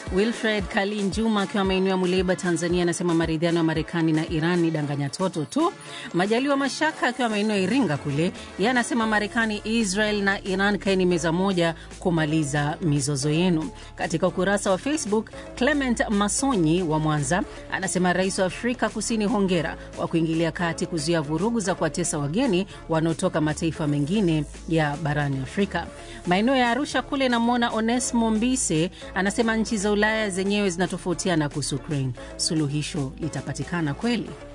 Wilfred Kalin Juma akiwa maeneo ya Muleba, Tanzania, anasema maridhiano ya Marekani na Iran ni danganya toto tu. Majaliwa Mashaka akiwa maeneo ya Iringa kule, yeye anasema Marekani, Israel na Iran kaeni meza moja kumaliza mizozo yenu. Katika ukurasa wa Facebook, Clement Masonyi wa Mwanza anasema rais wa Afrika Kusini, hongera kwa kuingilia kati kuzuia vurugu za kuwatesa wageni wanaotoka mataifa mengine ya barani Afrika. Maeneo ya Arusha kule namwona Onesmo Mbise anasema nchi za Ulaya zenyewe zinatofautiana kuhusu Ukraine, suluhisho litapatikana kweli?